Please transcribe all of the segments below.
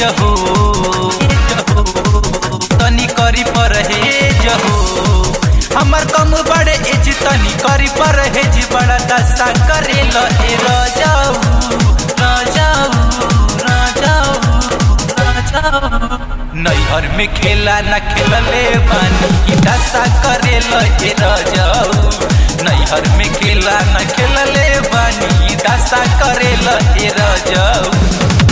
जहो तनी करी परहेज हो हमर कम बड़े एज तनी करी परहेज बड़ा दशा करेल ए राजाऊ राजाऊ राजाऊ राजाऊ नैहर में खेला न खेलले बानी ई दशा करेल ए राजाऊ नैहर में खेला न खेलले बानी ई दशा करेल ए राजाऊ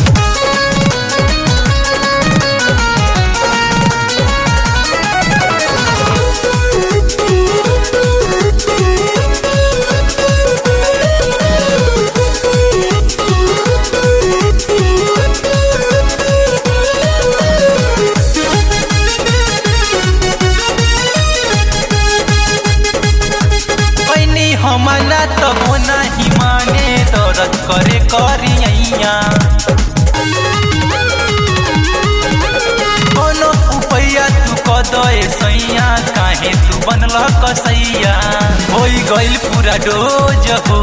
पैनी हमला तब नाही माने दर्द करे करिया कोनो उपैया तू कदे सैया काहे तू बनल कसैया होई गइल पूरा डोज हो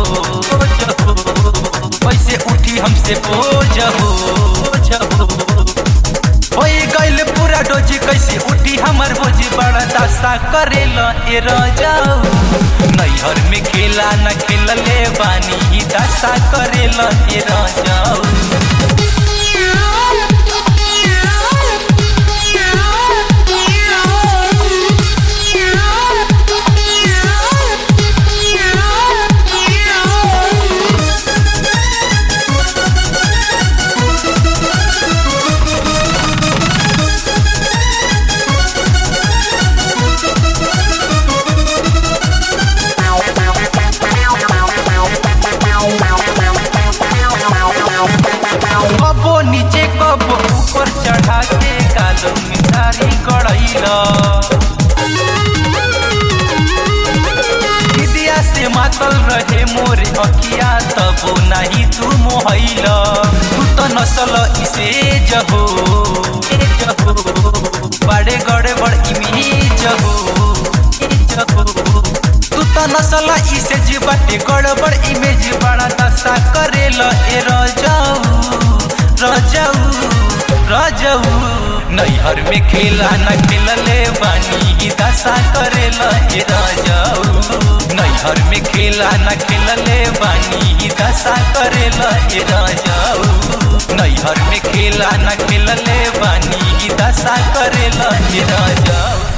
कैसे उठी हमसे बोझ हो होई गइल पूरा डोज कैसे उठी हमर बोझ बड़ा दशा करेल ए राजाऊ नैहर में खेला न खेलले बानी ही दशा करेल ए राजाऊ कबो नीचे कबो ऊपर चढ़ा के कालो मिठारी कड़ैला दिदिया से मातल रहे मोरे अखिया तबो नहीं तू मोहैला तू तो नसल इसे जहो ए जहो बड़े गड़े बड़ इमेज हो ए जहो तू तो नसल इसे जीवाटे गड़बड़ इमेज बड़ा दशा करेल ए रजाऊ रजाऊ रजाऊ नैहर में खेला न खेलले बानी ही दशा करेल ए रजाऊ नैहर में खेला न खेलले बानी ही दशा करेल ए रजाऊ नैहर में खेला न खेलले बानी ही दशा करेल ए रजाऊ